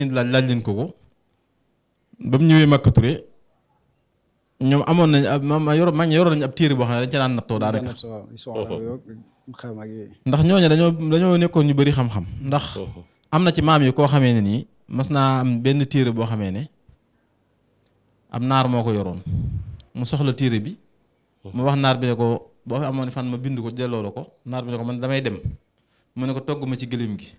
laaj laaj leen ko ko ba mu ñëwee Makka Touré ñoom amoon nañ ab ma ma yoro mag ñi yoroon nañ ab téere boo xam ne dañ ca daan nattoo daanaka waaw histoire yooyu xam ak yooyu ndax ñooñu dañoo dañoo nekkoon ñu bari xam-xam ndax am na ci maam yi koo xamee ne nii mas naa am benn téere boo xamee ne am naar moo ko yoroon mu soxla téere bi mu wax naar bi ne ko boo fi amoon fan ma bind ko delloo la ko naar bi ne ko man damay dem mu ne ko togg ma ci gëléem gi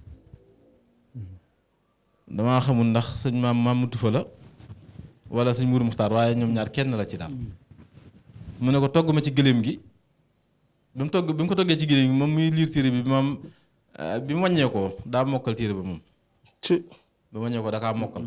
damaa xamul ndax sëñ maam maam mutu fa la wala sëñ Mourou Muxtaar waaye ñoom ñaar kenn la ci daal mu ne ko togg ma ci gëléem gi bi mu togg bi mu ko toggee ci gëléem gi moom muy liir téere bi moom bi mu wàññee ko daa mokkal téere ba moom ci bi mu wàññee ko da kaa mokkal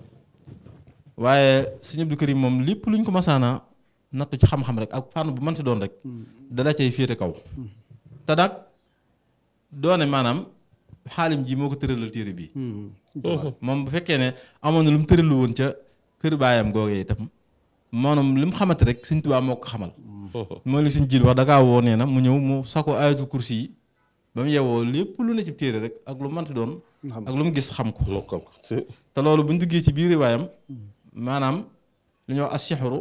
waaye sëñ Abdou Karim moom lépp luñ ko masaana nattu ci xam-xam rek ak fànn bu mënti doon rek dala cay féete kaw te nag doone maanaam xaalim ji moo ko tëralal téere bi moom bu fekkee ne amoon na lu mu tëralu woon ca kër baayam googee itam maanaam li mu xamante rek Sëñ Tuubaa moo ko xamal mooy li suñ jiil wax da kaa woo nee na mu ñëw mu sako ayatul kursi yi ba mu yewoo lépp lu ne ci téere rek ak lu mënti doon ak lu mu gis xam ko mokkal ko ci te loolu bu ñu duggee ci biir riwaayam maanaam li ñuy wax as-sihru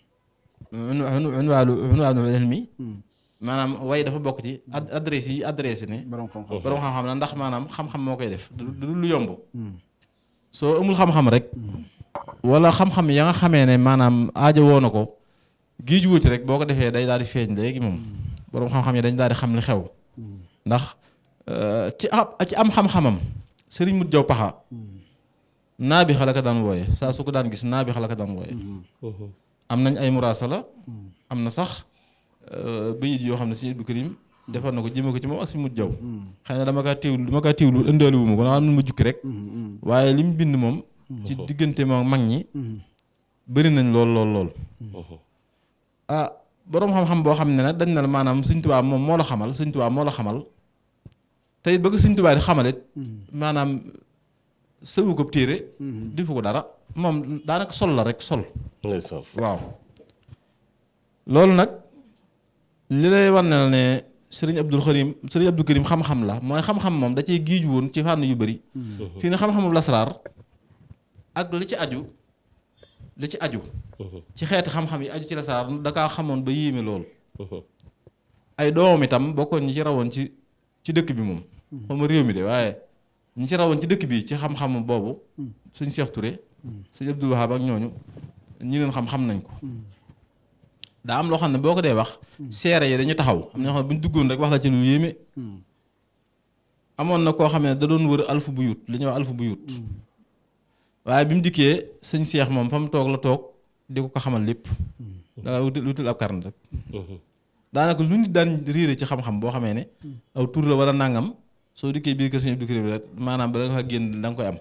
unwaanu unwaanul ilmi maanaam way dafa bokk ci ad- adresse yi adresse ne borom xam-xam borom xam-xam la ndax maanaam xam-xam moo koy def du du lu yomb soo amul xam-xam rek wala xam-xam ya nga xamee ne maanaam aajo woo na ko gii ju wuti rek boo ko defee day daal di feeñ léegi moom borom xam-xam yi dañ daal di xam li xew ndax euh, ci ab ci am xam-xamam sëriñ mut jaw paxa naa bi xala ka daan wooye saa su ko daan gis naa bi xala ka daan wooye am nañ ay muraasala am na sax bayit yoo xam ne sëñ Abdou Karim defar na ko jëme ko ci moom ak si mut jaw xëy na dama kaa teewlu dama kaa teewlu ëndaali wu ma ko dama am ma jukki rek waaye li mu bind moom ci diggante moom mag ñi bëri nañ lool lool lool ah boroom xam-xam boo xam ne nag dañ ne la maanaam Sëñ Tuubaa moom moo la xamal Sëñ Tuubaa moo la xamal te it bëgg Sëñ Tuubaa di xamalit maanaam sëwu ko téere defu ko dara moom daanaka sol la rek sol ndeysaan waaw loolu nag li lay wan ne la ne sëriñ Abdul Karim sëriñ Abdou Karim xam-xam la mooy xam-xam moom da cee giiju woon ci fànn yu bëri fii ne xam-xamu lasraar ak li ci aju li ci aju ci xeeti xam-xam yi aju ci lasraar da kaa xamoon ba yéeme lool ay doomam itam bokkoon ñi ci rawoon ci ci dëkk bi moom xawma réew mi de waaye ñi ci rawoon ci dëkk bi ci xam-xam boobu suñ Seex Ture sëñ Abdul Wahab ak ñooñu ñi leen xam-xam nañ ko daa am loo xam ne boo ko dee wax seere yi dañu taxaw am na ñoo xam ne bu ñu duggoon rek wax la ci lu yéeme amoon na koo xam ne da doon wër alfu bu yut li ñuy wax alfu bu yut waaye bi mu dikkee sëñ seex moom fa mu toog la toog di ko ko xamal lépp danga wutal wutal ab karne rek daanaka lu nit daan riire ci xam-xam boo xamee ne aw tur la wala nangam soo dikkee biir kër sëñ Abdou Karim rek maanaam ba da nga fa génn da nga koy am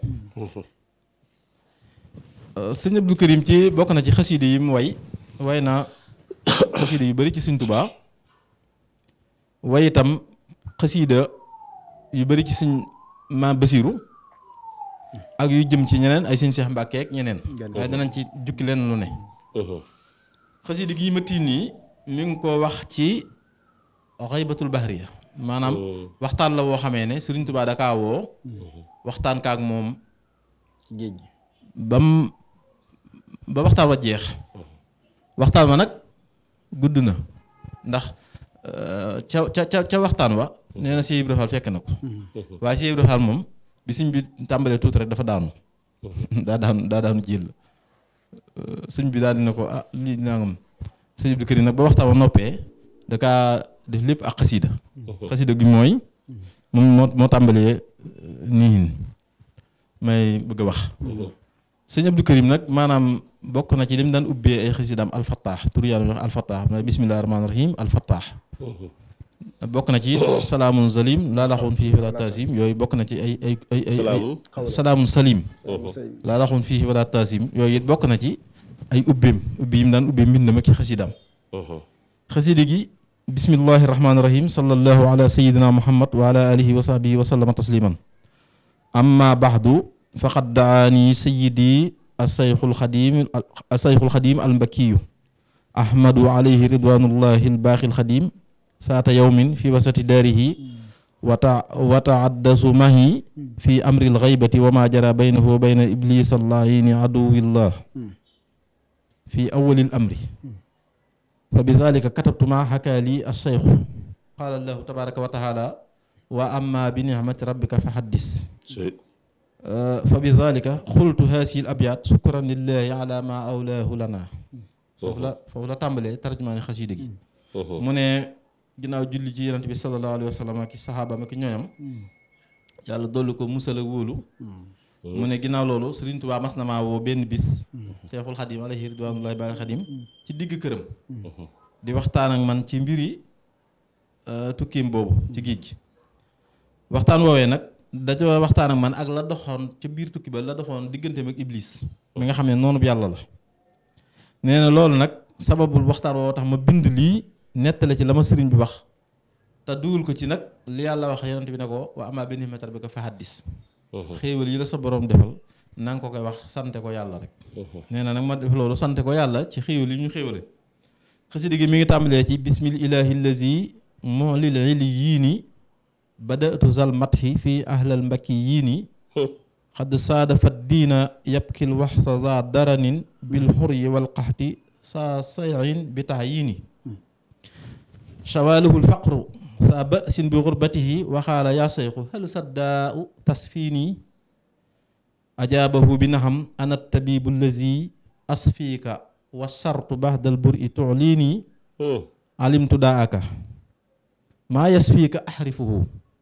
sëñ Abdou Karim ci bokk na ci xasiide yi mu way way na xasiida yu bari ci Sëñ Tuubaa way itam xasiida yu bari ci Sëñ Ma Basiiru ak yu jëm ci ñeneen ay Sëñ Seex Mbàkke ak ñeneen waaye danañ ci jukki leen lu ne xasiida gii ma tiim nii mi ngi ko wax ci xaybatul bahriya maanaam waxtaan la woo xamee ne Sëriñ Tuubaa dakaa woo waxtaan kaak moom géej gi bam ba waxtaan wa jeex waxtaan wa nag gudd na ndax ca ca ca ca waxtaan wa nee na Cheikh Ibra Fall fekk na ko waaye Cheikh Ibra Fall moom bi sëñ bi tàmbalee tuuti rek dafa daanu daa daanu daa daanu jël sëñ bi daal dina ko ah lii nangam sëñ Abdou Karim nag ba waxtaan wa noppee da kaa def lépp ak xasida xasida gi mooy moom moo moo tàmbalee nii may bëgg a wax sëñ Abdou Karim nag maanaam bokk na ci li mu daan ubbee ay xasidaam alfattaax tur yàlla wax alfattaax mooy bismillahi rahmaani rahim alfattaax bokk na ci salaamun zalim laa laxoon fii wala taasim yooyu bokk na ci ay ay ay ay Salaamun. salaamun salim laa laxoon fii wala taasim yooyu it bokk na ci ay ubbeem ubbi yi mu daan ubbee mbindam ak ci xasidaam xasida gi bismillahi rahmaani rahim sallallahu ala sayidina muhammad wa ala alihi wa sahbihi wa sallama tasliman amma baxdu faqad daani sayidi asayxul xadim asayxul xadim almbakiyu ahmadu alayhi ridwanullahi albaaxi alxadim saata yawmin fi wasati daarihi wata wataaddasu mahi fi amri lxaybati wa ma jara baynahu wa bayna iblis allahini aduwillah fi awali l amri fa bi dalika katabtu ma xaka li alcheikhu qaala allahu tabaraka wa taala wa amma bi nicmati rabbika fa xaddis fa bi dalika xultu haasihi l abyat sukran lillahi ala ma awlaahu lana foofu la foofu la tàmbalee tarjumaani xasiida gi mu ne ginnaaw julli ci yonent bi sallallahu alayhi wa sallam ak saxaabaam ak ñooñam yàlla dolli ko musal ak wóolu mu ne ginnaaw loolu Sëriñ Tuubaa mas na maa woo benn bis Seexul Xadim alayhi ridwaanullaahi baal Xadim ci digg këram di waxtaan ak man ci mbiri tukkiim boobu ci géej gi waxtaan woowee nag dañoo waxtaan ak man ak la doxoon ca biir tukki ba la doxoon digganteem ak Iblis mi nga xam ne noonu yàlla la nee na loolu nag sababul waxtaan woo tax ma bind lii nettale ci la ma sëriñ bi wax te dugal ko ci nag li yàlla wax yonent bi ne ko wa amaa bi ni'mati rabbika fa haddis xéewal yi la sa borom defal na nga ko koy wax sante ko yàlla rek nee na nag ma def loolu sante ko yàlla ci xéewal yi ñu xéewale xasida gi mi ngi tàmbalee ci bismil ilahi allazi molil ili yii ni badatu zal mathi fi ahlal mbakki yii ni xad saadafat diina yabkil waxsa za daranin bil xuryi wal qaxti saa sayin bi tax yii ni shawaaluhu lfaqru saa basin bi xurbatihi waxaala yaa seyxu hal saddaau tasfiini ajaabahu bi naxam ana tabibu allazi asfiika wa sartu baxdal buri tuliini alimtu daaka maa yasfiika axrifuhu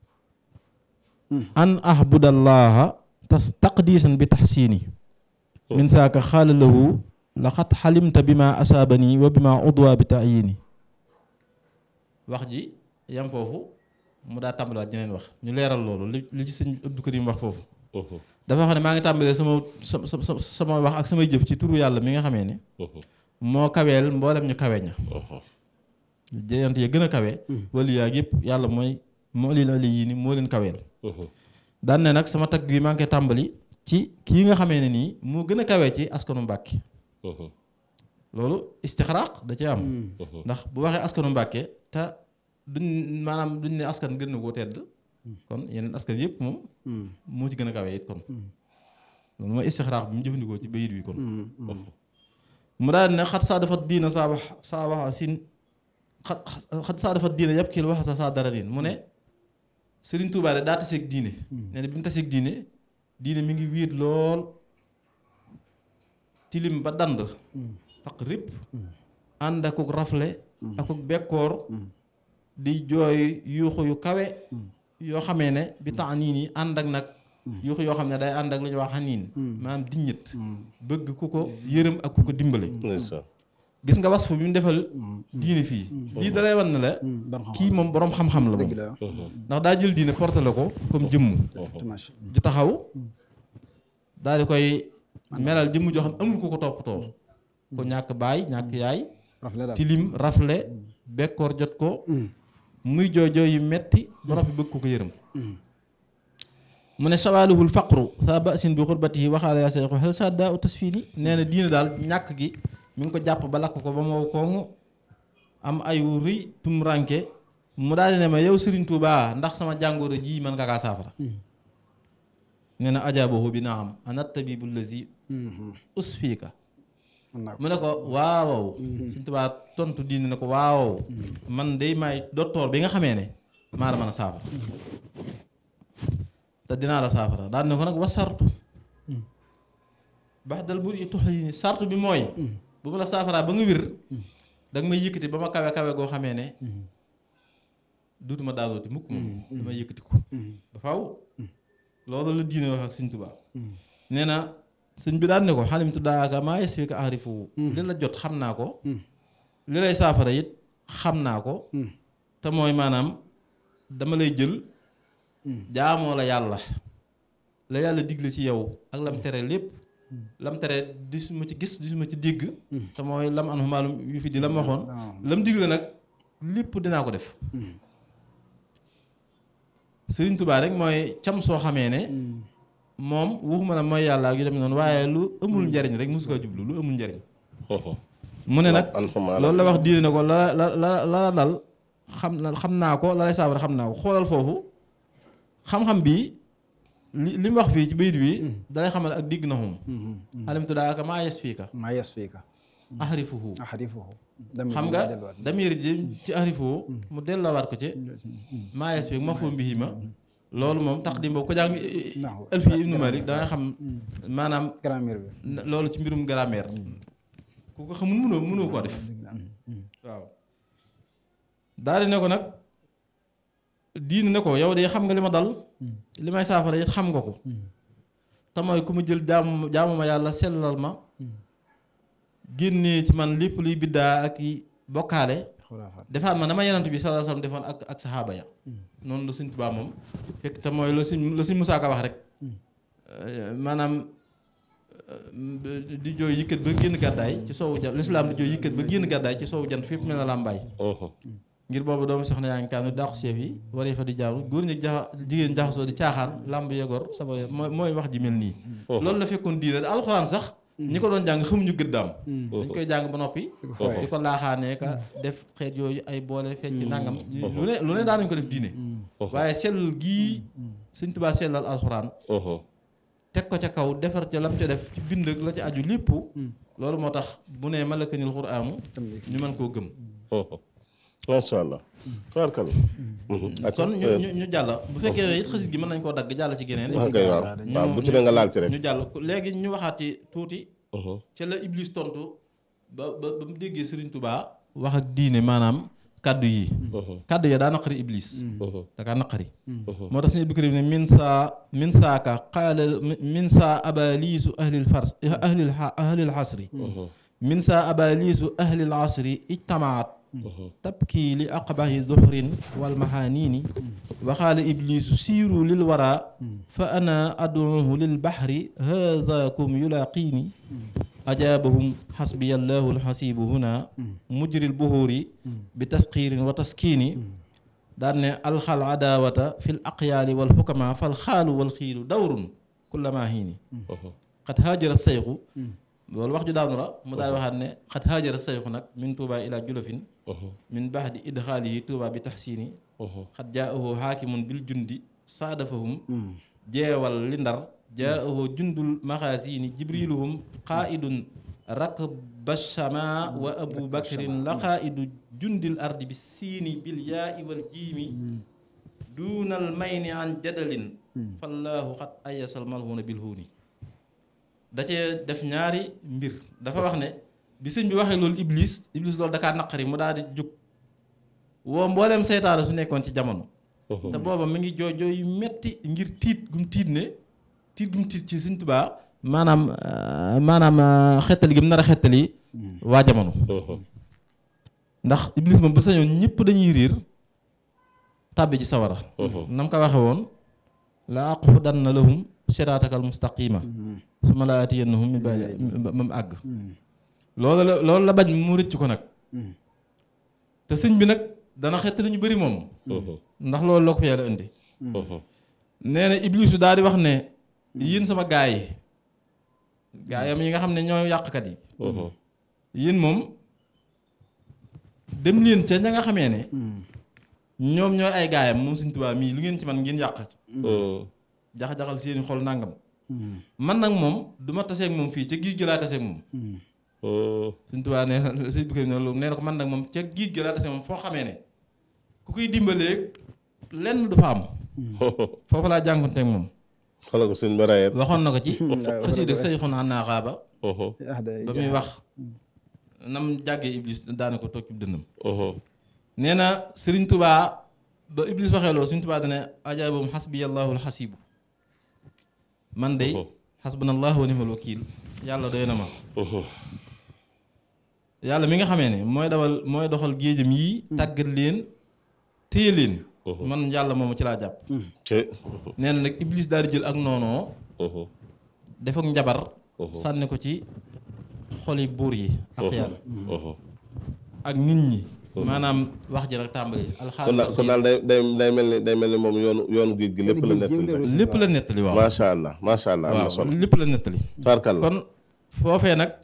an ahbudallaha tas taqdiisan bi taxsiini min saaka xaala lahu laqad xalimta bi ma asaabani wa bi ma udwa bi tayiini wax ji yam foofu mu daa tàmbaliwaat jeneen wax ñu leeral loolu li li ci sëñ Abdou Karim wax foofu dafa xam ne maa ngi tàmbalee sama sama sama wax ak samay jëf ci turu yàlla mi nga xamee ne moo kaweel mboolem ñu kawe ña jeyant ya gën a kawe wala yaa yëpp yàlla mooy moo lii la yii ni moo leen kaweel daan ne nag sama tagg bi maa ngi koy tàmbali ci kii nga xamee ne nii moo gën a kawe ci askanu Mbàkke loolu istixraaq da ci am ndax bu waxee askanu Mbàkke te duñ maanaam duñ ne askan gën na koo tedd kon yeneen askan yëpp moom moo ci gën a kawe it kon loolu mooy istixraaq bi mu jëfandikoo ci bayit bi kon mu daal ne xat saa dafa diina saa wax saa waxa sin xat xat saa dafa diina yëpp kii wax sa saa dara diin mu ne Sëriñ Tuubaa de daa taseeg diine nee na bi mu taseeg diine diine mi ngi wiit lool tilim ba dand taq rip ànd akuk rafle akuk bekkoor di jooy yuuxu yu kawe yoo xamee ne bi tax nii nii ànd ak nag yuuxu yoo xam ne day ànd ak lu ñuy wax xaniin maanaam diññit bëgg ku ko yërëm ak ku ko dimbale gis nga wasfu bi mu defal diine fii lii dalay wan ne la kii moom boroom xam-xam la moom ndax daa jël diine porté la ko comme jëmm ju taxaw daal di koy melal jëmm joo xam amul ko ko toppatoo ko ñàkk baay ñàkk yaay tilim rafle bekkoor jot ko muy jooy jooy yu metti ba noppi bëgg ko ko yërëm mu ne sawaaluhul faqru saa basin bi xurbatihi waxaala yaa seyxu xel saa daa u tasfiini nee na diine daal ñàkk gi mi ngi ko jàpp ba lakk ko ba moo koŋ am ayu rëy tum ranke mu daal di ne ma yow Serigne Touba ndax sama jàngoro ji mën nga kaa saafara nee na ajaabahu bi naa am ana tabibu lazi usfiika mu ne ko waaw Serigne Touba tontu diine ne ko waaw man day may docteur bi nga xamee ne maa la mën a saafara te dinaa la saafara daal ne ko nag wa sartu baax dal bur yi tux yi sartu bi mooy bu ma la saafaraa ba nga wér da nga may yëkkati ba ma kawe kawe goo xamee ne duutuma daanooti mukk moom damay yëkkati ko ba faaw loolu la diine wax ak sëñ Tuubaa nee na sëñ bi daan ne ko xalimtu daaka maa yasfika arifu li la jot xam naa ko li lay saafara it xam naa ko te mooy maanaam dama lay jël jaamoo la yàlla la yàlla digle ci yow ak lam tere lépp lam tere di su ma ci gis di su ma ci dégg te mooy lam an maalum yu fi di lam waxoon lam digle nag lépp dinaa ko def Sëriñ Tuubaa rek mooy cam soo xamee ne moom waxuma ne mooy yàlla ak yu dem noonu waaye lu amul njariñ rek mosu ko jublu lu amul njariñ mu ne nag loolu la wax diine ne ko la la la la dal xam na xam naa ko la lay saafara xam naa ko xoolal foofu xam-xam bi li li mu wax fii ci bayit bi dalay xamal ak digg na xum alimtu daaka maa yes fii ka maa yes fii ka ahrifuhu ahrifuhu xam nga damir ji ci ahrifuhu mu delloowaat ko ci maa yes fii ma foo mbihi ma loolu moom taqdim boobu ko jàng Alfi ibnu Malik da nga xam maanaam grammaire bi loolu ci mbirum grammaire ku ko xamul mënoo mënoo koo def waaw daal di ne ko nag diine ne ko yow de xam nga li ma dal li may saafara it xam nga ko te mooy ku ma jël jaamu jaamu ma yàlla sellal ma génnee ci man lépp luy biddaa ak i bokkaale xuraafaat defaat ma dama yenant bi sallallahu alayhi wasallam defoon ak ak saxaaba ya noonu la Sëñ Tuubaa moom fekk te mooy la Sëñ la Sëñ Musaa Ka wax rek maanaam di jooy yëkkat ba génn gàddaay ci soowu jant lislaam di jooy yëkkat ba génn gàddaay ci soowu jant fépp mel na làmbaay ngir boobu doomu soxna yaa ngi kaanu dàqu seef yi waree fa di jaamu góor ñi jaxa jigéen jaxasoo di caaxaan làmb yegor sama mooy mooy wax ji mel nii loolu la fekkoon diine alxuraan sax ñi ko doon jàng xamuñu gëddaam dañ koy jàng ba noppi di ko laaxaanee ka def xeet yooyu ay boole fecc nangam lu ne lu ne daanañ ko def diine waaye sellal gii Sëñ Tuubaa sellal alxuraan teg ko ca kaw defar ca lam ca def ci bind ak la ca aju lépp loolu moo tax bu ne malakanil xuraamu ñu mën koo gëm macha allah. tubaarkalla. kon ñu ñu ñu jàll bu fekkee ne it xasit gi mën nañ koo dagg jàll ci geneen ok waaw waaw bu ci ne nga laal ci rek. ñu jàll léegi ñu waxaat ci tuuti ca la Iblis tontu ba ba ba mu déggee Serigne Touba wax ak diine maanaam kaddu yi kaddu ya daa naqari Iblis da kaa naqari moo tax suñu bikrim ne min saa min saaka qaala min saa abaliisu ahlil fars ahlil ahlil xasri min saa abaliisu ahlil asri ijtamaat tabkii li aqbahi zuhrin wal maxaaniini waxaala iblisu siiru lil wara fa ana aduuhu lil baxri haazaakum yulaaqiini ajaabahum xasbiya allahu alxasibu huna mujri lbuhuuri bi tasqiirin wa taskiini daan ne alxal adaawata fi l aqyaali wal xukama fal xaalu wal xiilu dawrun kullama hiini qad haajara sayxu loolu wax ju daanu la mu daal waxaat ne xat haajara sayxu nag min tuuba ila julofin min baxdi idxaalihi tuuba bi taxsiini xat jaahu xaakimun bil jundi saadafahum jeewal li ndar jaahu jundul maxaasiini jibriluhum qaidun rakbashama wa abu bakrin la qaidu jundil ardi bi siini bil yaai wal jiimi duunal mayni an jadalin fallaahu xat ayasal malhuuna bil huuni da cee def ñaari mbir dafa wax ne bi sëñ bi waxee loolu iblis iblis loolu dakaa naqari mu daal di jóg woo mbooleem seytaane su nekkoon ci jamono te booba mi ngi jooy jooy yu metti ngir tiit gum tiit ne tiit gum tiit ci sëñ Tuubaa maanaam maanaam xettali gi mu nar a xettali waa jamono ndax iblis moom ba sañoon ñëpp dañuy riir tàbbi ci sawara nam ko waxe woon la aqudanna lahum siraatakal mustaqima su ma laa atiyannahum min ba'di ba mu àgg loolu la loolu la bañ mu rëcc ko nag te sëñ bi nag dana xett lu ñu bëri moom ndax loolu la ko fa yàlla indi nee na iblisu daal di wax ne yéen sama gaay yi gaayam yi nga xam ne ñoo yàqkat yi yéen moom dem leen ca ña nga xamee ne ñoom ñooy ay gaayam moom Sëñ Tuubaa mii lu ngeen ci man ngeen yàq jax-jaxal seeni xol nàngam man nag moom du ma taseeg moom fii ca giij gi laa taseeg moom Sëñ Tuubaa nee na sëñ bi ne nee na ko man nag moom ca giij gi laa taseeg moom foo xamee ne ku koy dimbalee lenn du fa am foofu laa jànkonteeg moom xala ko sëñ ba rayet waxoon na ko ci xasiida say xon an naa xaaba ba muy wax nam jàggee iblis daana ko toog ci dënnam nee na Sëriñ Tuubaa ba iblis waxee loolu Sëriñ Tuubaa dane ajaabum xasbiyallahu alxasibu man de xasbunallahu wa ni'mal wakiil yàlla doy na ma yàlla mi nga xamee ne mooy dawal mooy doxal géejam yi tàggat leen téye leen man yàlla moomu ci laa jàpp nee na nag iblis daal di jël ak noonoo def ak njabar sànni ko ci xoli buur yi ak yàlla ak nit ñi maanaam wax ji rek tàmbali alxaal kon daal kon daal day day day mel ni day mel ni moom yoonu yoonu géej gi lépp la nettali lépp la nettali waaw macha allah macha allah am na solo lépp la nettali tarkal la kon foofee nag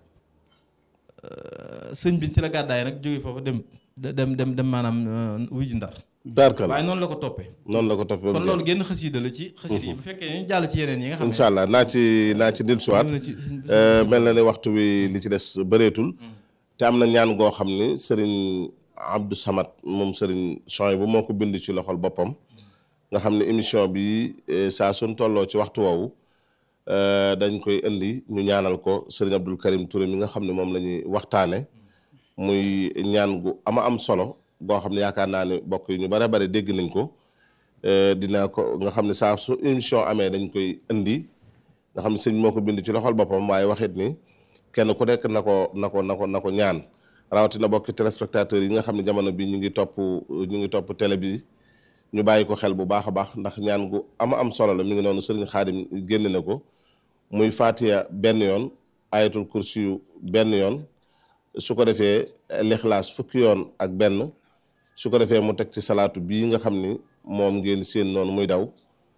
sëñ bi ci la gàddaay nag jóge foofu dem dem dem dem maanaam wuy ji ndar tarkal waaye noonu la ko toppee noonu la ko toppee kon loolu génn xasiida la ci xasiida yi bu fekkee ñu jàll ci yeneen yi nga xam ne incha allah naa ci naa ci dellusiwaat ñëw na ci Euh, mel na ne waxtu wi li ci des bëreetul te am na ñaan goo xam ni sëriñ Abdou Samad moom sëriñ Chouaïb bu moo ko bind ci loxol boppam nga xam ne émission bi eh, saa suñ tolloo ci waxtu woowu euh, dañ koy indi ñu ñaanal ko sëriñ Abdul Karim Touré mi nga xam ne moom la ñuy waxtaane muy ñaan gu ama am solo goo xam ne yaakaar naa ne bokk yi ñu bare bare dégg nañ ko Euh, dina ko nga xam ne saa su émission amee dañ koy indi nga xam ne sëñ moo ko bind ci loxol boppam waaye waxit ni kenn ku nekk na ko na ko na ko na ko ñaan rawatina bokki téléspectateurs yi nga xam ne jamono bi ñu ngi topp ñu ngi topp télé bi ñu bàyyi ko xel bu baax a baax ndax ñaan gu ama am solo la mi ngi noonu sëriñ Xaadim génn na ko muy Fatiha benn yoon ayatul kursi yu benn yoon su ko defee lixlaas fukki yoon ak benn su ko defee mu teg ci salaatu bii nga xam ni moom ngeen seen noonu muy daw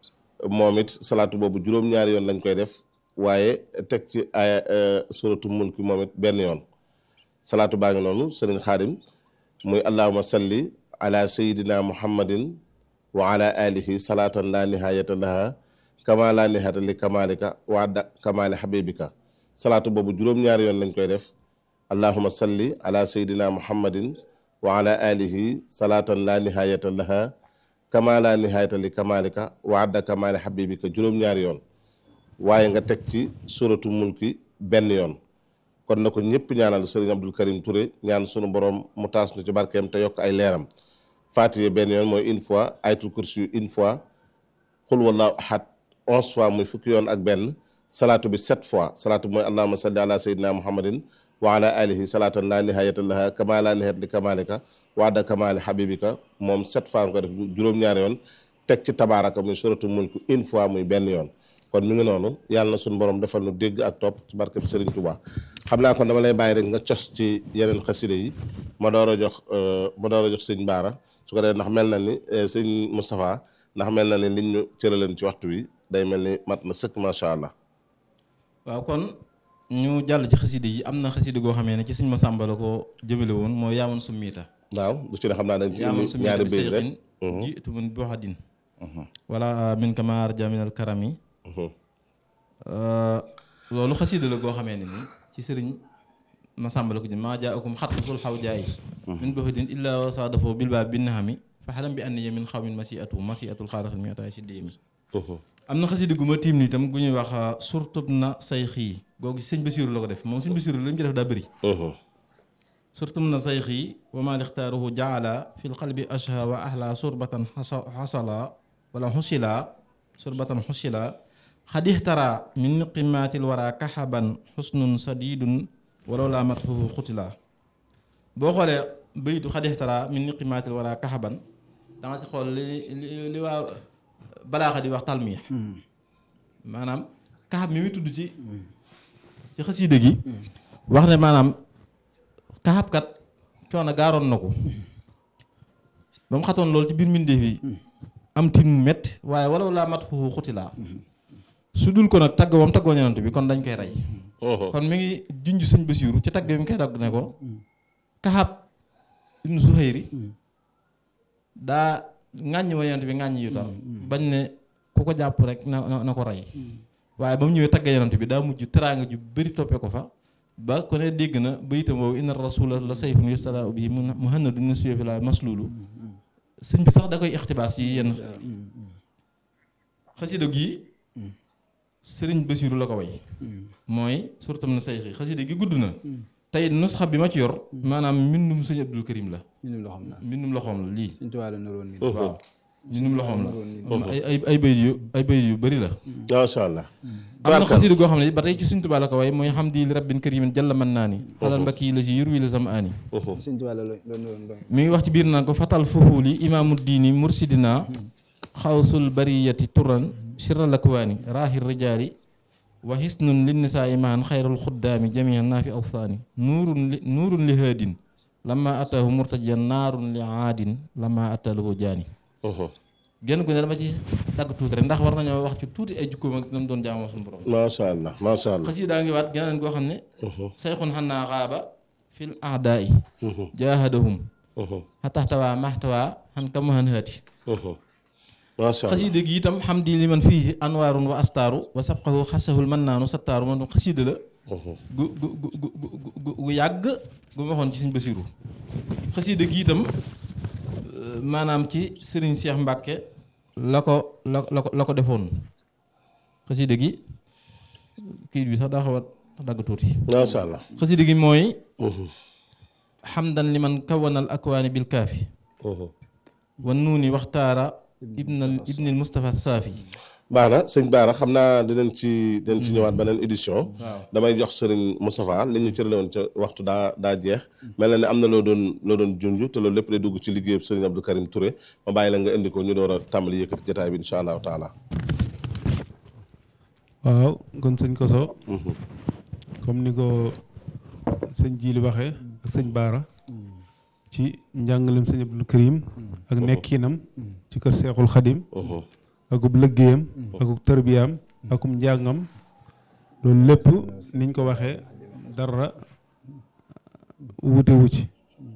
moom it salaatu boobu juróom-ñaari yoon lañ koy def waaye teg ci ay suratu mulki moom it benn yoon salaatu baa ngi noonu sëriñ xaadim muy allahuma salli ala sayidina muhammadin wa ala alihi salaatan la nihayata laha kama la nihayata li kamalika wa adda kamali habibika salaatu boobu juróom-ñaari yoon lañ koy def allahuma salli ala sayidina muhammadin wa ala alihi salaatan la nihayata laha kama la nihayata li kamalika wa adda kamali habibika juróom-ñaari yoon waaye nga teg ci suratu mulki benn yoon kon na ko ñëpp ñaanal sëriñ Abdul Karim Touré ñaan sunu borom mu taas nu ci barkeem te yokk ay leeram Fatiha benn yoon mooy une fois ayatul kursi une fois xul wallahu ahad onze fois muy fukki yoon ak benn salaatu bi sept fois salaatu bi mooy allahumma salli ala sayyidina muhammadin wa ala alihi salaatan la nihayata laha kama la nihayata li kamalika wa adda kamali habibika moom sept fois nga ko def juróom-ñaari yoon teg ci tabaaraka muy suratu mulk une fois muy benn yoon kon mi ngi noonu yàlla na suñu borom defal nu dégg ak topp ci barke bi Serigne Touba xam naa kon dama lay bàyyi rek nga cos ci yeneen xaside yi ma door a jox ma door a jox sëñ Baara su ko defee ndax mel na ni sëñ Moustapha ndax mel na ni liñ ñu cëraleen ci waxtu wi day mel ni mat na sëkk macha allah. waaw kon ñu jàll ci xaside yi am na xaside goo xamee ne ci sëñ Masamba la ko jëmale woon mooy yaamoon summiita waaw bu ci ne xam naa dañ ci yaamoon indi summiita ñaari bi béy rek. sayxin jiitu min boxadin wala min kama arja min al karami loolu xasida la goo xamee ne ni ci sëriñ Masamba la ko jëm maa jaakum xat sul xaw jaay min boxadin illa wa saadafoo bil baa bin naxami fa xalam bi anniya min xawmin masiatu masiatul xaaraxil mi ataay si déemi am na xasida gu ma tiim ni itam gu ñuy wax surtub na say xii googu sëñ Basiiru la ko def moom sëñ Basiiru li mu ci def daa bëri surtum na say xii wa ma lixtaaruhu jaala fi lqalbi ashha wa ahla surbatan xasala wala xusila surbatan xusila xad ixtara min qimaatil wara kaxaban xusnun sadidun walaw laa matxuhu xutila boo xoolee baytu xad ixtara min qimaatil wara kaxaban da nga ci xool li li li waa balaaxa di wax talmiix maanaam kaxab mi muy tudd ci ci xasiida gi wax ne maanaam kaxab kat coono gaaroon na ko ba mu xatoon loolu ci biir mbindeef yi am tin mu métti waaye walaw laa mat xuxu xutilaa su dul ko nag tagg wam taggoo yonent bi kon dañ koy rey kon mi ngi junj sëñ Basiiru ci tagg bi mu koy tagg ne ko kaxab ibnu Zuhayri daa ŋàññi wa yonent bi ŋàññi yu tax bañ ne ku ko jàpp rek na na ko rey waaye ba mu ñëwee tagg yonent bi daa mujj teraanga ju bëri toppee ko fa ba ku ne dégg na bayitam boobu inna rasula la sayfun yustala bi muhannadu min suyufi la maslulu sëñ bi sax da koy ixtibaas yi yenn xasida gi sëriñ Basiiru la ko way mooy surtam na sayxi xasida gi gudd na tey nusxa bi ma ci yor maanaam mbindum sëñ Abdul Karim la mbindum loxoom la mbindum loxoom la lii Sëñ Tuubaa la naroon nii waaw mbindum loxoom la ay ay ay bayit yu ay bayit yu bëri la macha allah. am na xasida goo xam ne ba tey ci Sëñ Tuubaa la ko way mooy hamdi li rabbin karimin jalla man naa ni xalal mbakki la si yurwi la sam aani Sëñ Tuubaa la la naroon doon mi ngi wax ci biir naan ko fatal fuhuuli imaamu diini mursidina xawsul bariyati turan sirra lakwaani raahir rijaali wa hisnun linnisaa imaan xayrul xuddaami jamian naa fi awsaani nuurun li nuurun li haadin lama ataahu murtajiyan naarun li aadin lama ataalahu jaani genn ko ne dama ci dagg tuuti rek ndax war nañoo wax ci tuuti ay jukkoom ak nam doon jaamoo suñu borom macha allah macha allah. xasida ngi waat geneen goo xam ne sayxun xannaa xaaba fil aadaai jaahadahum xataxtawaa maxtawaa xan kam han haati macha allah xasida gi itam xam di li man fii anwaarun wa astaaru wa sabqahu xasahul man naanu sattaaru man xasida la gu gu gu gu gu gu yàgg gu ma waxoon ci Sëñ Basiru xasida gi itam euh, maanaam ci Sëriñ Seex Mbàkke la ko la la ko la ko defoon xasida gi kii bi sax daa xaw a dagg tuuti macha allah xasida gi mooy xamdan li man kawanal akwaani bil kaafi wa nuuni waxtaara ibnal ibnil Mustafa Saafi baax na sëñ Baara xam naa dinañ ci dinañ ci ñëwaat beneen édition waaw damay jox sëriñ Moustapha li ñu cërale woon ca waxtu daa daa jeex mel na ne am na loo doon loo doon junj te loolu lépp day dugg ci liggéeyub sëriñ Abdou Karim Touré ma bàyyi la nga indi ko ñu door a tàmbali yëkkati jotaay bi incha allahu taala waaw kon sëñ Koso comme ni ko sëñ Jili waxee ak sëñ Baara ci njàngalem sëñ Abdul Karim ak nekkinam ci kër Seexul Xadim akub lëggéeyam akub tërbiyaam akum njàngam loolu lépp niñ ko waxee dara wute wu ci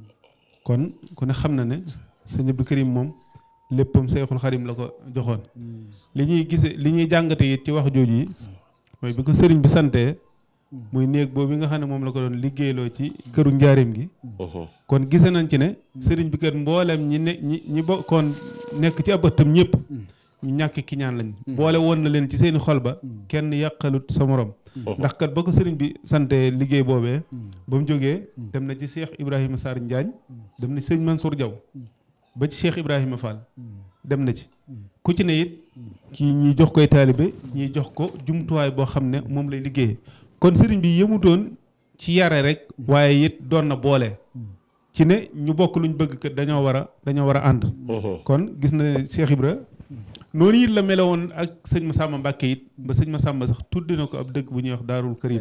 kon ku ne xam na ne sëñ Abdul Karim moom léppam Seexul Xadim la ko joxoon li ñuy gise li ñuy jàngate it ci wax jooju yi mooy bi ko sëriñ bi santee muy néeg boobu nga xam ne moom la ko doon liggéeyloo ci këru njaareem gi kon gise nañ ci ne sëriñ bi kat mbooleem ñi ne ñi ñi bokkoon nekk ci ab ëttam ñëpp ñu ñàkk ki ñaan lañ boole woon na leen ci seeni xol ba kenn yàqalut sa morom ndax kat ba ko sëriñ bi santee liggéey boobee ba mu jógee dem na ci Cheikh Ibrahima Sarr Njaañ dem na ci sëñ Mansour Diaw ba ci Cheikh Ibrahima Fall dem na ci ku ci ne it kii ñiy jox koy taalibe ñiy jox ko jumtuwaay boo xam ne moom lay liggéeyee kon sëriñ bi yëmutoon ci yare rek waaye it doon na boole ci ne ñu bokk luñ bëgg kat dañoo war a dañoo war a ànd kon gis na ne Cheikh Ibra noonu it la meloon ak sëñ Massamba Mbàkke it ba sëñ Massamba sax tuddi na ko ab dëkk bu ñuy wax Daarul Karim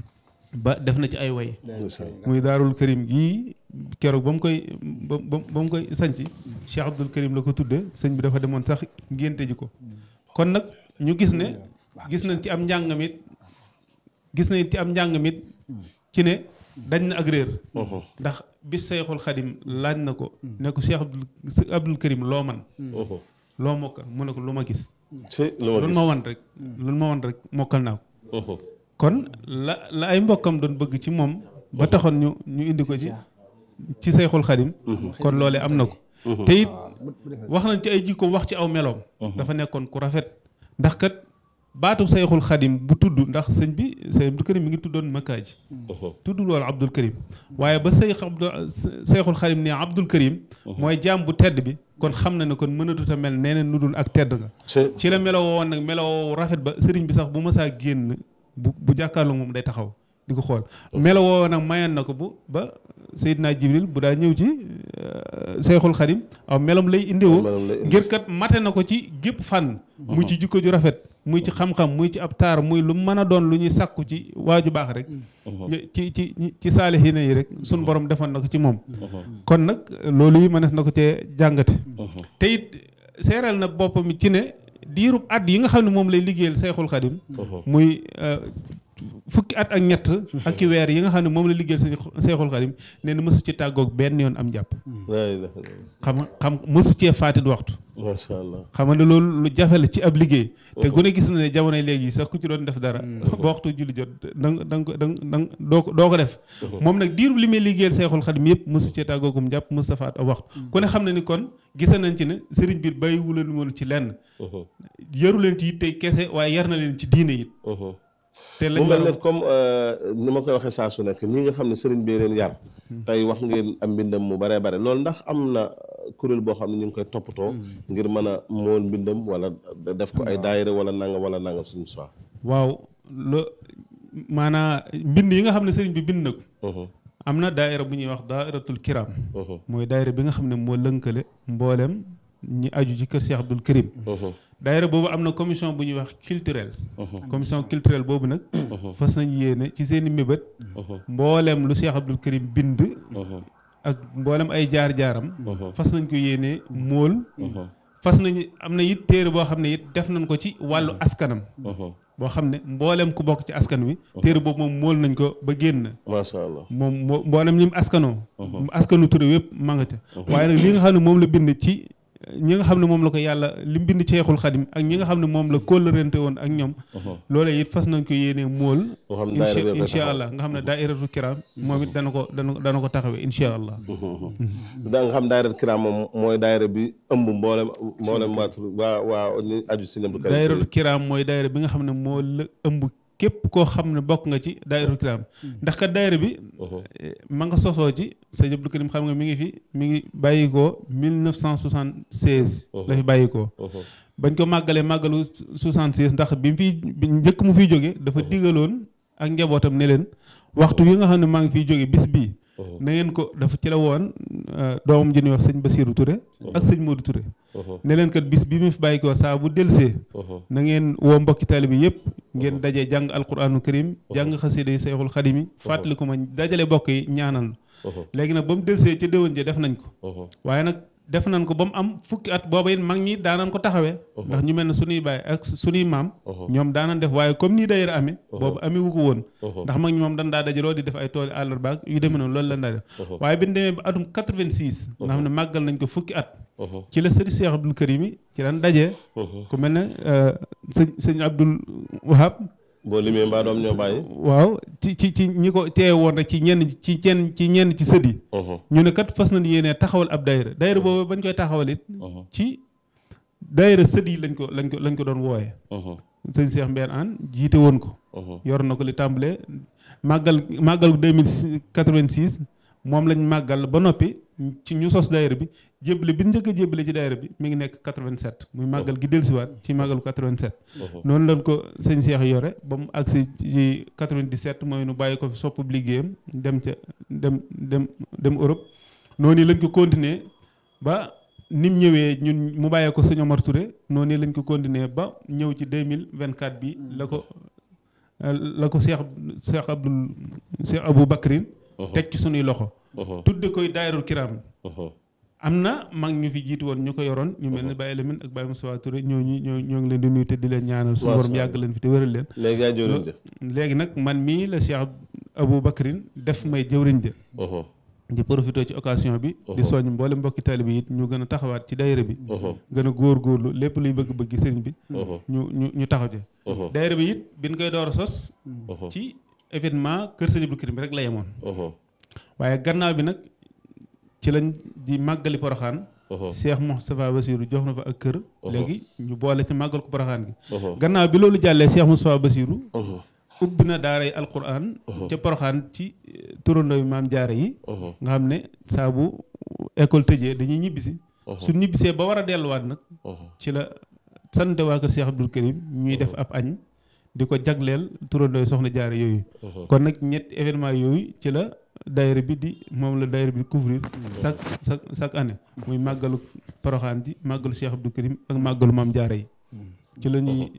ba def na ci ay way muy Daarul Karim gii keroog ba mu koy ba ba ba mu koy sanc Cheikh Abdul Karim la ko tudde sëñ bi dafa demoon sax ngénte ji ko kon nag ñu gis ne gis nañ ci am njàngam it gis nañ ci am njàngam it ci ne dañ na ak réer ndax bis Seyxul Xadim laaj na ko ne ko Cheikh Abdul Abdul Karim loo man loo mokkal mu ne ko lu ma gis ci lu ma loolu gis ma wan rek loolu ma wan rek mokkal naa ko kon la la ay mbokkam doon bëgg ci moom ba taxoon ñu ñu indi ko ci ci Seyxul Xadim kon loolee am na ko te it wax nañ ci ay jikkoom wax ci aw meloom dafa nekkoon ku rafet ndax kat baatu Seyxul Xadim bu tudd ndax sëñ bi sëñ Abdul Karim mi ngi tuddoon Makaaji tuddul woon Abdul Karim waaye ba Seyx Abdul Seyxul Xadim ne Abdul Karim mooy jaam bu tedd bi kon xam na ne kon mënatut a mel neneen nu dul ak tedd nga ci ci la meloo woon nag meloo rafet ba sëriñ bi sax bu mësaa génn bu bu jàkkaarloo moom day taxaw di ko xool meloo woo nag mayan na ko bu ba Seydina Jibril bu daa ñëw ci Seyxul Xadim aw melom lay indiwoo Melam lay indi. ngir kat mate na ko ci gépp fànn muy ci jikko ju rafet muy ci xam-xam muy ci ab taar muy lu mën a doon lu ñuy sàkku ci waaju baax rek ci ci ci saalihiina yi rek sun borom defoon na ko ci moom kon nag loolu yi mënees na ko cee jàngate te it seeral na boppam ci ne diirub at yi nga xam ne moom lay liggéeyal Seyxul Xadim muy euh, fukki at ak ñett ak ki weer yi nga xam ne moom la liggéeyal Sey- Seyxul Xadim nee na mësu ci tàggoog benn yoon am jàpp laa ilaaha illallaah. xam xam mësu cee faatit waxtu macha allah xam nga ne loolu lu jafe la ci ab liggéey te ku ne gis na ne jamonoy léegi sax ku ci doon def dara ba waxtu julli jot da nga da nga ko da nga da nga doo ko doo ko def moom nag diirub li muy liggéeyal Seyxul Xadim yëpp mësu cee tàggoogum jàpp mësu faat ab waxtu ku ne xam na ni kon gisa nañ ci ne sëriñ bi bàyyiwu leen woon ci lenn yaru leen ci yitte kese waaye yar na leen ci diine it te lañ mu mel war ne comme ni ma koy waxee saa su nekk ñi nga xam ne sëriñ bi leen yar tey wax ngeen am mbindam mu baree bare loolu ndax am na kuréel boo xam ne ñu ngi koy toppatoo ngir mën a mool mbindam wala def ko ay daayira wala nangam wala nangam suñu soir waaw lo maanaa mbind yi nga xam ne sëriñ bi bind na ko am na daayira bu ñuy wax daayiratul kiram mooy daayira bi nga xam ne moo lënkale mboolem ñi aju ci kër Cheikh Abdoul Karim daayira boobu am na commission bu ñuy wax culturelle commission culturelle boobu nag fas nañ yéene ci seen i mébét mboolem lu Cheikh Abdoul Karim bind ak mboolem ay jaar-jaaram fas nañ ko yéene móol fas nañu am na it téere boo xam ne it def nañ ko ci wàllu askanam boo xam ne mboolem ku bokk ci askan wi téere boobu moom mool nañ ko ba génn macha allah moom moo mboolem ñi mu askanoo askanu Touré wépp ma nga ca waaye nag li nga xam ne moom la bind ci ñi nga xam ne moom la ko yàlla li mu bind Ceexul Xadim ak ñi nga xam ne moom la kóllërante woon ak ñoom loolee it fas nañ ko yéenee mool boo xam ne daayira bi incha allah nga xam ne daairatu kiram moom it dana ko dana dana ko taxawee incha allah da nga xam daayira kiram moom mooy daayira bi ëmb mboolem mboolem waa tur waa waa ni aju si ñëpp kër daayiratu kiram mooy daayira bi nga xam ne moo la ëmb képp koo xam ne bokk nga ci daayiratu kiram ndax kat daayira bi ma nga sosoo ci sëñ Abdou Karim xam nga mi ngi fi mi ngi bàyyi ko 1976 la fi bàyyi ko bañ ko màggalee màggalu 66 ndax bi mu fiy bi njëkk mu fiy jóge dafa digaloon ak njabootam ne leen waxtu yi nga xam ne maa ngi fiy jóge bis bii na ngeen ko dafa ci la woon doomam ji ñuy wax sëñ Basirou Touré ak sëñ Modou Touré ne leen kat bis bi mu fi bàyyi ko saa bu delsee na ngeen woo mbokki taalibe bi yëpp ngeen dajee jàng alquranu karim jàng xasida yi Seexul Xadim yi fàttali ko ma dajale bokk yi ñaanal léegi nag ba mu delsee ca déwén ja def nañ ko waaye nag def nañ ko ba mu am fukki at booba it mag ñi daanan ko taxawee ndax ñu mel ne suñuy baay ak suñuy maam ñoom daanan def waaye comme nii daayira amee boobu amee wu ko woon ndax mag ñi moom dañ daa dajaloo di def ay tooli àllarba ak yu demee noonu loolu lañ daa def waaye bi ñu demee ba atum 86 nga xam ne màggal nañ ko fukki at ci la sëriñ Cheikh Abdoul Karim yi ci lan dajee ku mel ne sëñ sëñ Abdoul Wahab boo limee mbaa doom ñoo bàyyi waaw ci ci ci ñi ko teewe woon rek ci ñenn ci ñenn ci ñenn ci sët yi ñu ne kat fas nañ yéenee taxawal ab daayira daayira boobu bañ koy taxawal it ci daayira sët yi lañ ko lañ ko lañ ko doon wooyee sëñ Cheikh Mbène Anne jiite woon ko yor na ko li tàmbalee màggal màggal 2086 moom lañ màggal ba noppi ci ñu sos daayira bi jébbale bi njëkk a jébbale ci daayira bi mi ngi nekk 87 muy màggal gi dellusiwaat ci màggalu 87 noonu lañ ko sëñ Cheikh yore ba mu agsi ci 97 mooy nu bàyyi ko fi sopp liggéeyam dem ca dem dem dem Europe noonu lañ ko continuer ba nim ñëwee ñun mu bàyyee ko sëñ Omar Touré noonu lañ ko continuer ba ñëw ci 2024 bi la ko la ko Cheikh Cheikh Abdoul Cheikh Abou Bakrin teg ci sunuy loxo tudde koy daayirul kiram am na mag ñu fi jiitu woon ñu ko yoroon ñu mel ne Baye Lamine ak Baye Moussa Touré ñooñu ñoo ñoo ngi leen di nuyu te di leen ñaanal suñu borom yàgg leen fi te wéral leen léegi yaa jëwriñ ja léegi nag man mii la Cheikh Abou Bakrin def may jëwriñ ja di profité ci occasion bi di soññ mboole mbokki taalibe bi it ñu gën a taxawaat ci daayira bi gën a góorgóorlu lépp luy bëgg-bëgg sëriñ bi ñu ñu ñu taxaw ci daayira bi it biñ koy door a sos ci événement kër sëñ Abdou Karim bi rek la yemoon waaye gannaaw bi nag ci lañ di màggali poroxaan Cheikh Moustapha Bassirou jox na fa ak kër léegi ñu boole ci màggal ko poroxaan gi gannaaw bi loolu jàllee Cheikh Moustapha Bassirou ubbi na daaray alquran ca poroxaan ci turandoo maam jaare yi nga xam ne saa bu école tëjee dañuy ñibbisi su ñibbisee ba war a delluwaat nag ci la sant waa kër Cheikh Abdoul Karim ñuy def ab añ di ko jagleel turandoo soxna jaare yooyu kon nag ñetti événement yooyu ci la daayira bi di moom la daayira bi di couvrir chaque chaque chaque année muy màggalu poroxaan ji màggalu Cheikh Abdoul Karim ak màggalu maam jaare yi ci la ñuy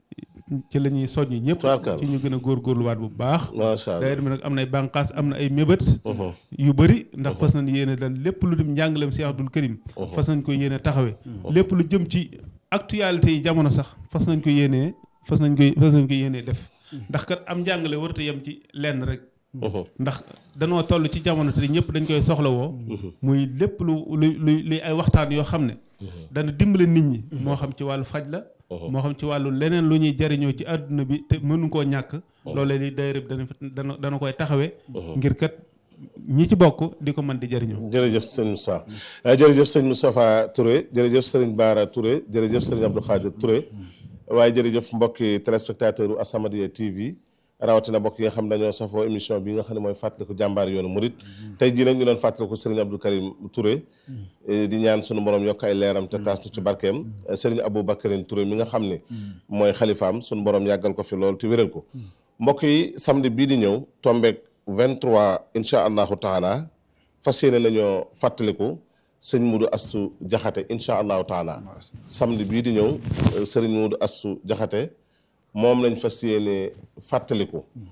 ci la ñuy soññ ñëpp ci ñu gën a góorgóorluwaat bu baax macha allah daayira bi nag am na ay bànqaas am na ay mébét yu bëri ndax fas nañ yéene dal lépp lu dem njàngaleem Cheikh Abdoul Karim fas nañ ko yéene taxawee lépp lu jëm ci actualité yi jamono sax fas nañ ko yéenee fas nañ koy fas nañ ko yéenee def ndax kat am njàngale warut a yem ci lenn rek ndax danoo toll ci jamono te ñëpp dañ koy soxlawoo muy lépp lu lu luy ay waxtaan yoo xam ne dana dimbale nit ñi moo xam ci wàllu faj la moo xam ci wàllu leneen lu ñuy jariñoo ci àdduna bi te mënu koo ñàkk loolee li daayira bi dana dana dana koy taxawee ngir kat ñi ci bokk di ko mën di jariñoo jërëjëf sëñ Moussa jërëjëf sëñ Moustapha Touré jërëjëf sëriñ Baara Touré jërëjëf sëriñ Abdou Khadir Touré waaye jërëjëf mbokki téléspectateur u As-Samadiyya TV rawatina mbokk yi nga xam dañoo safoo émission bi nga xam ne mooy fàttaliku jàmbaar yoonu murit tey jii nag ñu doon fàttaliku Serigne Abdou Karim Touré di ñaan sunu borom yokk ay leeram te taas ci barkeem Serigne Abou Bakarin Touré mi nga xam ne mooy xalifaam sunu borom yàggal ko fi lool te wéral ko mbokk yi samedi bii di ñëw tombeek 23 incha allahu taala fas yéene nañoo fàttaliku sëñ Mudu Assu Jaxate incha allahu taala samedi bii di ñëw Serigne Mudu Assu Jaxate moom lañ fas yéene fàttaliku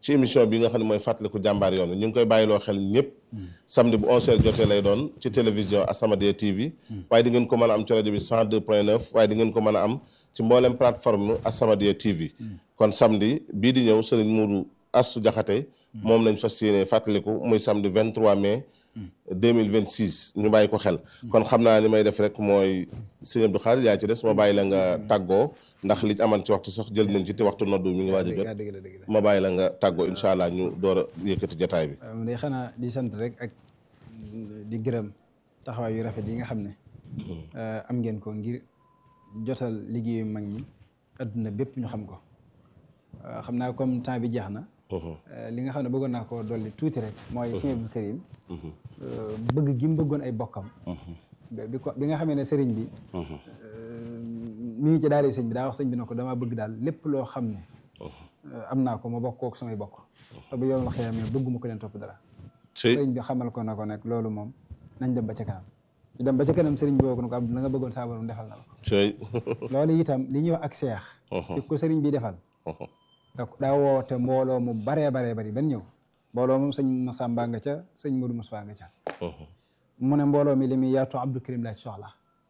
ci émission bi nga xam ne mooy fàttaliku jàmbaar yoon wi ñu ngi koy bàyyiloo xel ñëpp samedi bu 11h jotee lay doon ci télévision As-Samadiyya TV waaye di ngeen ko mën a am ci rajo bi 102.9 waaye di ngeen ko mën a am ci mboolem plateforme As-Samadiyya TV kon samedi bii di ñëw sëriñ Muudu Astu Jaxate moom lañ fas yéene fàttaliku muy samedi 23 mai 2026 ñu bàyyi ko xel kon xam naa ni may def rek mooy sëñ Abdou Khadre yaa ci des ma bàyyi la nga tàggoo ndax li aman ci waxtu sax jël nañ ci te waxtu noddu mi ngi waaj a jot dëgg la dëgg la ma bàyyi la nga tàggoo incha allah ñu door a yëkkati jataay bi waaw day xanaa di sant rek ak di gërëm taxawaay yu rafet yi nga xam ne am ngeen ko ngir jotal liggéeyu mag ñi adduna bépp ñu xam ko xam naa comme temps bi jeex na li nga xam ne bëggoon naa ko dolli tuuti rek mooy sëñ Abdou Karim bëgg gi mu bëggoon ay bokkam bi ko bi nga xamee ne sëriñ bi mi ngi ci daara sëñ bi daa wax sëñ bi ne ko damaa bëgg daal lépp loo xam ne am naa ko ma bokk kook samay bokk te bu yow la xëyam bëgguma ko leen topp dara sëriñ bi xamal ko na ko nag loolu moom nañ dem ba ca kanam ñu dem ba ca kanam sëriñ bi boo ko ne ko Abdou la nga bëggoon saa borom defal na la ko loolu itam li ñuy wax ak seex di ko sëriñ bi defal da daa woote mbooloo mu baree baree bari ban ñëw mbooloo moom sëñ Massamba nga ca sëñ Modou Moussa nga ca mu ne mbooloo mi li muy yaatu Abdou Karim laa ci soxla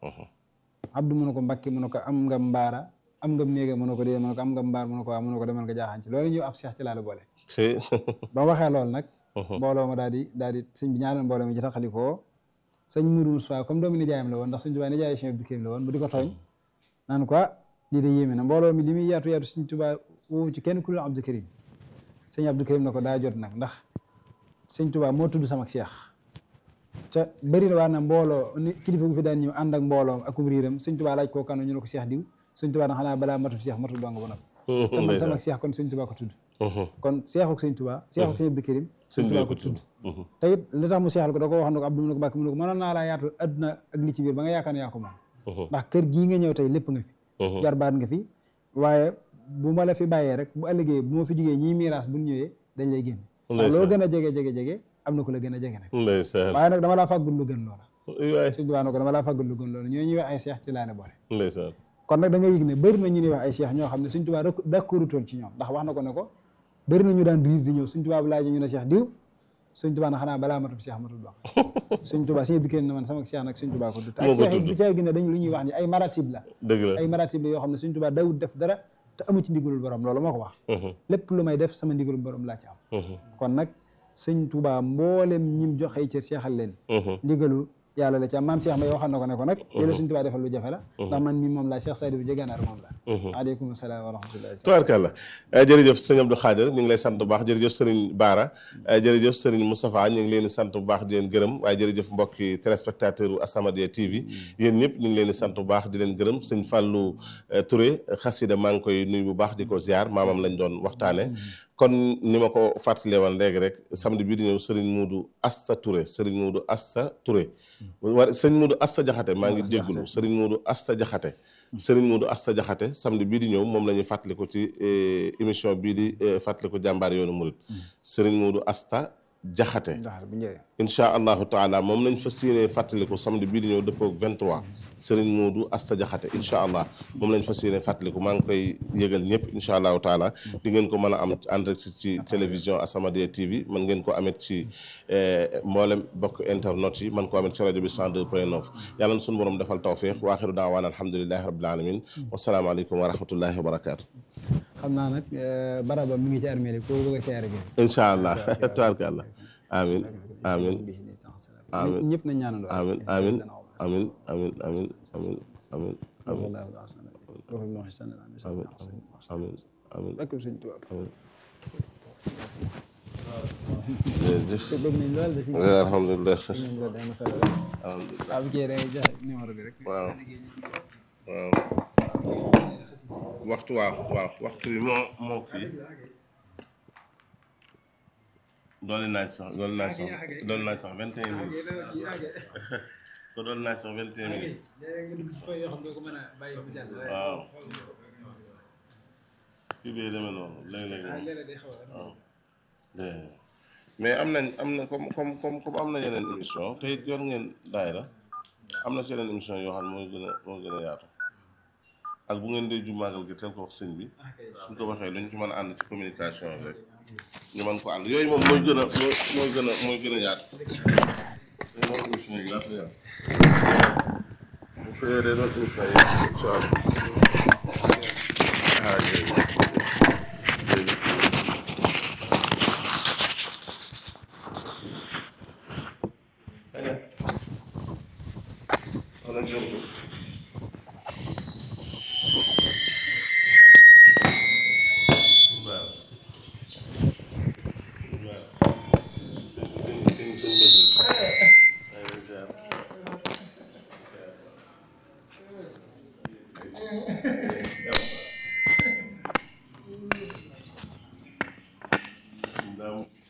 Abdou mu ne ko Mbàkke mu ne ko am nga mbaara am nga néega mu ne ko dee mu ne ko am nga mbaar mu ne ko waaw mu ne ko demal nga jaaxaan ci loolu ñëw ab seex ci laa la boole ba waxee loolu nag mbooloo ma daal di daal di sëñ bi ñaanal mbooloo mi ci taxalikoo sëñ Modou Moussa comme doomu nijaayam la woon ndax sëñ Tuubaa nijaay Cheikh Abdou Karim la woon bu di ko tooñ naan ko lii de yéeme na mbooloo mi li muy yaatu yaatu sëñ Tuubaa woowu ci kenn ku dul Abdou Karim sëñ Abdou Karim na ko daa jot nag ndax sëñ Tuubaa moo tudd sama seex te bëri na waa na mbooloo ni kilifa gu fi daan ñëw ànd ak mbooloo ak riiram sëñ Tuubaa laaj koo kanu ñu ne ko seex diw sëñ Tuubaa na xanaa balaa matul seex matul dong ba noppi te man sama seex kon sëñ Tuubaa ko tudd kon seexuk sëñ Tuubaa seexuk sëñ Abdou Karim sëñ Tuubaa ko tudd te it li tax mu seexal ko da ko wax na ko Abdou mu ne ko Mbàkke mu ne ko mënoon naa laa yaatal adduna ak li ci biir ba nga yaakaar ne yaa ko moom ndax kër gii nga ñëw tey lépp nga fi jarbaat nga fi waaye bu ma la fi bàyyee rek bu ëllëgee bu ma fi jugee ñii miiras bu ñëwee dañ lay génn waaw loo gën a jege jege jege am na ku la gën a jege nag waaye nag dama laa fàggul lu gën loola sëñ Tuubaa na ko dama laa fàggul lu gën loola ñoo ñuy wax ay seex ci laa ne boole kon nag da nga yëg ne bëri na ñu ñuy wax ay seex ñoo xam ne sëñ Tuubaa d'accordutoon ci ñoom ndax wax na ko ne ko bëri na ñu daan riir di ñëw sëñ Tuubaa bu laaj ñu ne seex diw sëñ Tuubaa na xanaa balaa matul seex matul dox sëñ Tuubaa sëñ bi kenn na man sama seex nag sëñ Tuubaa ko tudd ak seex yi bu caa gën a dañu lu ñuy wax ni ay maratib la ay maratib la yoo xam ne sëñ Tuubaa dawut def dara te amu ci ndigalul borom loolu moo ko wax lépp lu may def sama ndigalul borom laa ci am kon nag sëñ Tuubaa mboolem ñim joxe cër seexal leen ndigalu yàlla la ci am maam Cheikh Mbaye waxoon na ko ne ko nag li la sëñ Tuubaa defal lu jafe la ndax man mi moom laa Cheikh Sadibou Jeganaar moom la aleykum salaam wa rahmatullahi tubaarkàlla jërëjëf sëñ Abdou Khadre ñu ngi lay sant bu baax jërëjëf sëriñ Baara jërëjëf sëriñ Moustapha ñu ngi leen di sant bu baax di leen gërëm waaye jërëjëf mbokki téléspectateur u As-Samadiyya TV yéen ñëpp ñu ngi leen di sant bu baax di leen gërëm sëñ Fallou Touré xasida maa ngi koy nuyu bu baax di ko ziar maamam lañ doon waxtaane kon ni ma ko fàttalee woon léegi rek samedi bii di ñëw Serigne Moudou Asta Touré Serigne Moudou Asta Touré war Serigne Moudou Asta Jaxate maa ngi jéggulu Serigne Moudou Asta Jaxate Serigne Moudou Asta Jaxate samedi bii di ñëw moom la ñuy fàttaliku ci émission bii di fàttaliku jàmbaar yoonu murit Serigne Moudou Asta Jaxate incha allahu taala moom lañ fas yéenee fàttaliku samedi bii di ñëw dëppoog 23 Serigne Moudou Asta Jaxate incha allah moom lañ fas yéenee fàttaliku maa ngi koy yëgal ñëpp incha allahu taala di ngeen ko mën a am en direct ci télévision As-Samadiyya TV mën ngeen ko amet ci mboolem bokk internet yi man ko amet ci rajo bi 102 point 9 yàlla na suñu borom defal tawfiq wa axiru daawaan alhamdulilahi rabbil alamin wasalaamaaleykum wa rahmatullahi wa barakaatu xam naa nag baraba mi ngi ci armée ko bëgg a seere gi incha allah tabarkàllah amin amin amin ñëpp nañ ñaanandoo amin amin amin amin amin amin amin amin amin amin ak sëñ Tuubaa amin te bëgg nañ lool de si alhamdulilah ñoom la day masala rek alhamdulilah waaw bu kii day joxe numéro bi rek waaw waaw waxtu waaw waaw waxtu bi moo moo kii doole naa ci sax doole naa ci sax doole naa ci sax vingt et un minutes ko doole naa ci sax vingt et un minutes waaw kii bee demee noonu léeg-léeg waaw mais am nañ am na comme comme comme comme am na yeneen émission te it yor ngeen daayira am na si yeneen émission yoo xam ne mooy gën a moo gën a yaatu ak bu ngeen dee ju màggal gi teel ko wax sëñ bi suñ ko waxee lu ñu ci mën a ànd ci communication rek ñu mën ko ànd yooyu moom mooy gën a mooy mooy gën a mooy gën a yaatu yooyu moom émission yi yaatu yaatu bu fekkee day doon émission yi incha allah ah jërëjëf jërëjëf wala jërëjëf waaw waaw